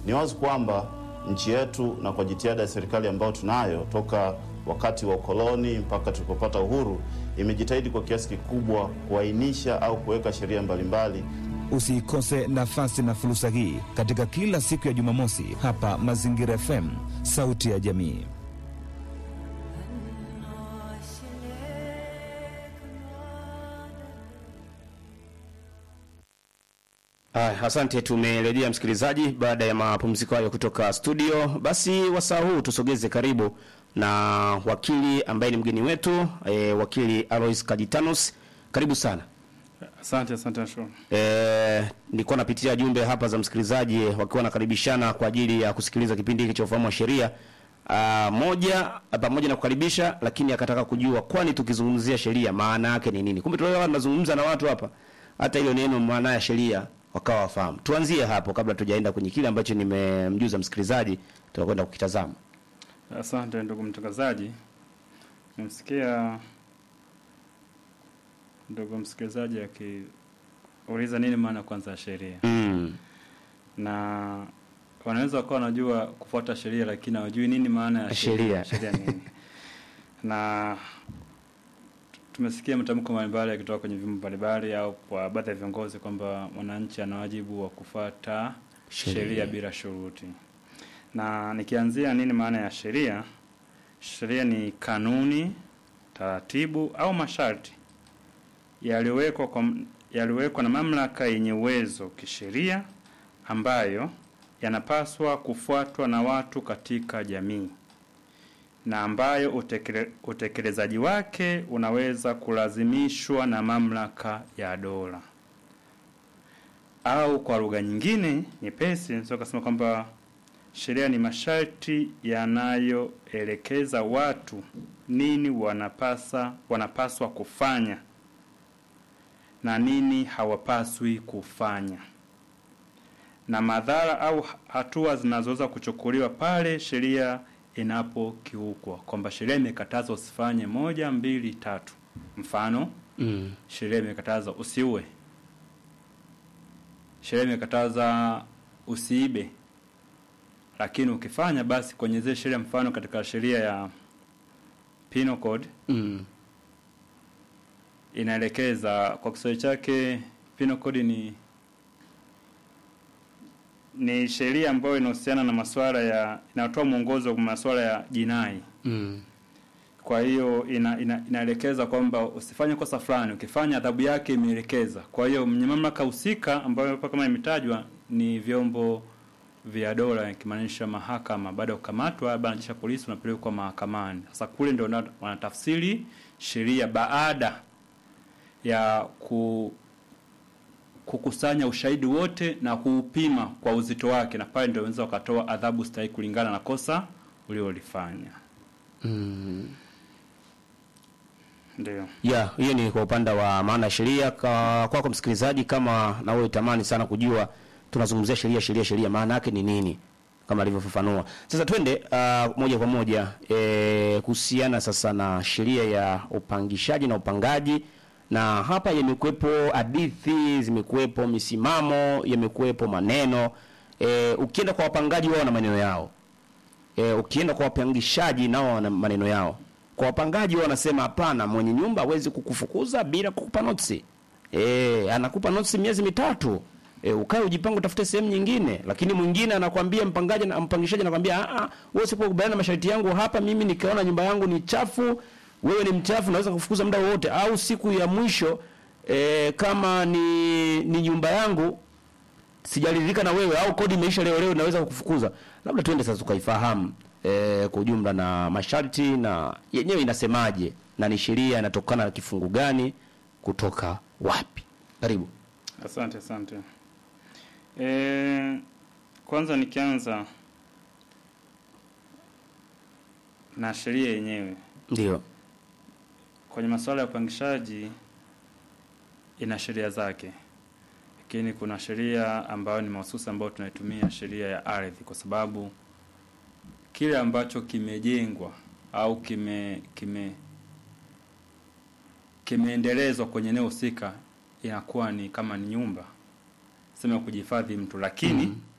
Ni wazi kwamba nchi yetu na kwa jitihada ya serikali ambayo tunayo toka wakati wa ukoloni mpaka tulipopata uhuru, imejitahidi kwa kiasi kikubwa kuainisha au kuweka sheria mbalimbali Usiikose nafasi na fursa hii katika kila siku ya Jumamosi hapa Mazingira FM, sauti ya jamii. Aya, asante. Tumerejea msikilizaji, baada ya mapumziko hayo kutoka studio. Basi wasaa huu tusogeze karibu na wakili ambaye ni mgeni wetu e, wakili Alois Kajitanus, karibu sana. Asante, asante nashukuru. E, nilikuwa napitia jumbe hapa za msikilizaji wakiwa nakaribishana kwa ajili ya kusikiliza kipindi hiki cha ufahamu wa sheria. Ah, moja pamoja na kukaribisha, lakini akataka kujua kwani tukizungumzia sheria maana yake ni nini? Kumbe tulikuwa tunazungumza na watu hapa, hata hilo neno maana ya sheria wakawa wafahamu. Tuanzie hapo kabla tujaenda kwenye kile ambacho nimemjuza msikilizaji, tutakwenda kukitazama. Asante ndugu mtangazaji, nimsikia ndugu msikilizaji akiuliza nini maana kwanza ya sheria, Mm. na wanaweza wakawa wanajua kufuata sheria, lakini hawajui nini maana ya Sheria. sheria. Sheria nini? na tumesikia matamko mbalimbali yakitoka kwenye vyombo mbalimbali au kwa baadhi ya viongozi kwamba mwananchi ana wajibu wa kufuata Sheria. sheria bila shuruti. Na nikianzia nini maana ya sheria? Sheria ni kanuni, taratibu au masharti yaliyowekwa kwa yaliyowekwa na mamlaka yenye uwezo kisheria ambayo yanapaswa kufuatwa na watu katika jamii na ambayo utekele, utekelezaji wake unaweza kulazimishwa na mamlaka ya dola au kwa lugha nyingine nyepesi naweza kusema kwamba sheria ni masharti yanayoelekeza watu nini wanapasa wanapaswa kufanya na nini hawapaswi kufanya na madhara au hatua zinazoweza kuchukuliwa pale sheria inapokiukwa, kwamba sheria imekataza usifanye moja, mbili, tatu. Mfano, Mm. sheria imekataza usiue, sheria imekataza usiibe, lakini ukifanya basi kwenye zile sheria, mfano katika sheria ya Penal Code Mm. inaelekeza kwa Kiswahili chake Penal Code ni ni sheria ambayo inahusiana na masuala ya inatoa mwongozo kwa masuala ya jinai. Mm. Kwa hiyo ina, ina, inaelekeza kwamba usifanye kosa fulani, ukifanya adhabu yake imeelekeza. Kwa hiyo mwenye mamlaka husika ambayo hapa kama imetajwa ni vyombo vya dola, ikimaanisha mahakama. Baada ya kukamatwa, labda na jeshi la polisi, unapelekwa mahakamani. Sasa kule ndio wana- wanatafsiri sheria baada ya ku kukusanya ushahidi wote na kuupima kwa uzito wake, na pale ndio wanaweza wakatoa adhabu stahiki kulingana na kosa uliolifanya. Mm. Ndio. Ya, hiyo ni kwa upande wa maana ya sheria. Kwa kwako msikilizaji, kama na wewe tamani sana kujua tunazungumzia sheria sheria sheria maana yake ni nini, kama alivyofafanua. Sasa twende uh, moja kwa moja eh, kuhusiana sasa na sheria ya upangishaji na upangaji, na hapa yamekuwepo hadithi, zimekuwepo misimamo, yamekuwepo maneno eh, ukienda kwa wapangaji wao na maneno yao e, ukienda kwa wapangishaji nao wana maneno yao. Kwa wapangaji wao wanasema hapana, mwenye nyumba hawezi kukufukuza bila kukupa notisi. E, anakupa notisi miezi mitatu. E, ukae ujipange utafute sehemu nyingine, lakini mwingine anakwambia mpangaji na mpangishaji anakwambia a a, wewe usipokubaliana na masharti yangu hapa, mimi nikiona nyumba yangu ni chafu, wewe ni mchafu, naweza kufukuza muda wowote, au siku ya mwisho e, kama ni ni nyumba yangu sijaridhika na wewe au kodi imeisha leo leo naweza kukufukuza. Labda tuende sasa tukaifahamu e, kwa ujumla na masharti na yenyewe inasemaje na ni sheria inatokana na kifungu gani kutoka wapi? Karibu. Asante, asante. E, kwanza nikianza na sheria yenyewe Ndio. kwenye masuala ya upangishaji ina sheria zake, lakini kuna sheria ambayo ni mahususi ambayo tunaitumia, sheria ya ardhi, kwa sababu kile ambacho kimejengwa au kime kime kimeendelezwa kwenye eneo husika inakuwa ni kama ni nyumba sema kujihifadhi mtu, lakini